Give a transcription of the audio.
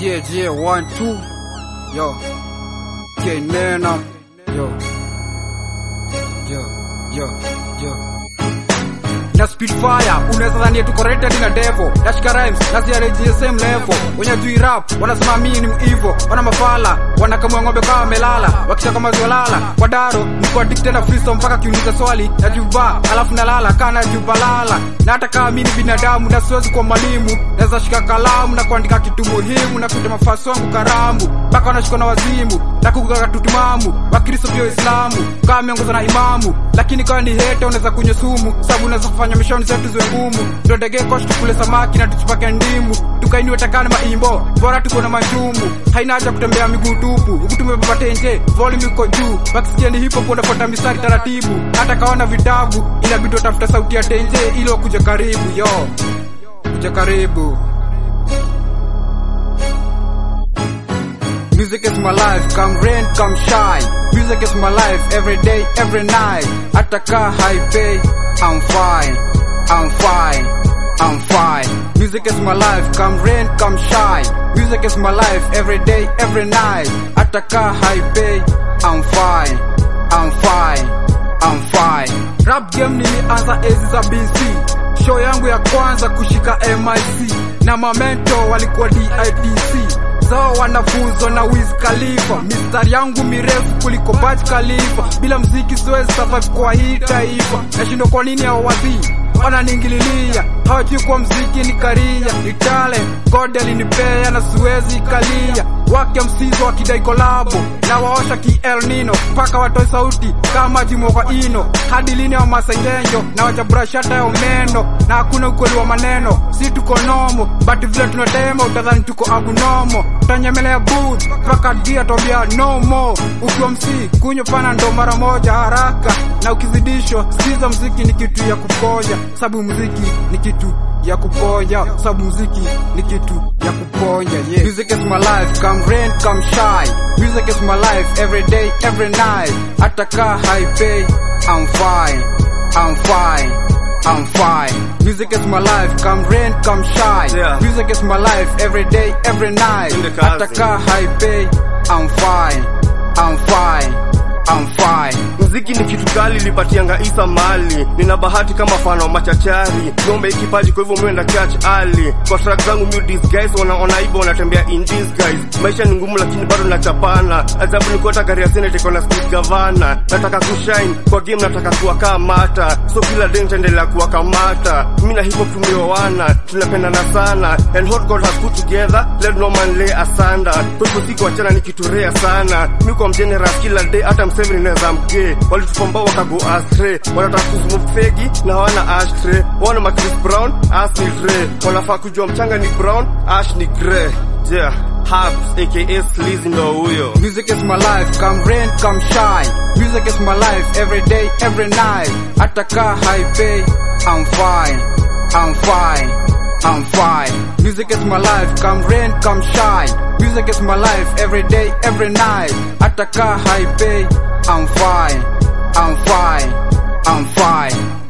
Yeah, yeah, one, two. Yo. Kenena. Yo. Yo, yo, yo. Na Spitfire, unaweza dhania tuko rated na Devo. Dashka rhymes, na CRG same level. Wenye jui rap, wanasema mimi ni mwivo. Wana mafala, wanakamua ng'ombe kama wamelala. Wakisha kama ziwalala. Kwa daro, niko addicted na freestyle mpaka kiuliza swali. Na juba, alafu nalala, kana juba lala. Na hata kama mimi ni binadamu, na siwezi kuwa mwalimu. Naweza shika kalamu na kuandika kitu muhimu na kuita mafasi wangu karamu. Mpaka wanashikwa na wazimu, na kugaga tutimamu. Wakristo pia Waislamu, kama miongozo na imamu. Lakini kama ni hate unaweza kunywa sumu, sababu unaweza kufanya mishoni zetu ziwe ngumu. Ndio ndege kosh tukule samaki na tuchipake ndimu. Tukainiwe takane maimbo, bora tuko na majumu. Haina haja kutembea miguu tupu, huku tumebeba tenje, volume iko juu. Wakisikia ni hip hop wanafuata mistari taratibu. Hata kaona vitabu, inabidi watafuta sauti ya tenje ili wakuje karibu, yo. Kuja karibu. Music is my life, come rain, come shine. Music is my life, every day, every night. Ataka high pay, I'm fine, I'm fine, I'm fine. Music is my life, come rain, come shine. Music is my life, every day, every night. Ataka high pay, I'm fine, I'm fine, I'm fine. Rap game nilianza enzi za BC. Show yangu ya kwanza kushika MIC na mamento walikuwa DITC zao wanafunzwa na Wiz Khalifa. Mistari yangu mirefu kuliko Burj Khalifa. Bila mziki siwezi survive kwa hii taifa. Nashindwa kwa nini hao wadhii wananingililia, hawajui kwa mziki ni karia, ni talent God alinipea na siwezi kalia. Wake msizo wakidai kolabo na waosha ki El Nino mpaka watoe sauti kama jimoka ino hadi lini wa masengenyo na wachaburashata ya umeno na hakuna ukweli wa maneno, si tuko nomo but vile tunatema utadhani tuko abnormal utanyemelea booth mpaka dia tobia no more. Ukiwa msi kunywa pana ndo mara moja haraka, na ukizidishwa sikiza mziki ni kitu ya kuponya, sababu mziki ni kitu ya kuponya, sababu mziki ni kitu ya kuponya. Yeah. Music is my life, come rain, come shine. Music is my life, every day, every night. Ataka high pay, I'm fine, I'm fine. I'm fine. Music is my life, come rain, come shine. Yeah. Music is my life, every day, every night. In the cousin. Ataka high pay, I'm fine, I'm fine, I'm fine. Mziki ni kitu kali lipatianga isa mali nina bahati kama fano machachari ngombe ikipaji kwa hivyo mwenda catch ali kwa track zangu mu disguise wanaona hivyo wanatembea in disguise maisha ni ngumu lakini bado nachapana ajabu ni kuota gari ya senate iko na speed gavana nataka kushine kwa game nataka kuwa kama mata so kila day nitaendelea kuwa kamata mimi na hip hop tumeoana tunapendana sana and what God has put together let no man lay asunder kwa hivyo siku wachana ni kitu rare sana mimi kwa mgenerous kila day hata mseveni naweza mgee walitupamba wakago astray wanataka kusmoke fegi na hawana ashtray wana ma Chris Brown ash ni Dre wanafaa kujua mchanga ni brown ash ni grey yeah Habs aka Sleazy ndo huyo Music is my life, come rain, come shine. Music is my life, every day, every night. Ataka high pay, I'm fine, I'm fine, I'm fine. Music is my life, come rain, come shine. Music is my life, every day, every night. Ataka high pay, I'm fine, I'm fine, I'm fine.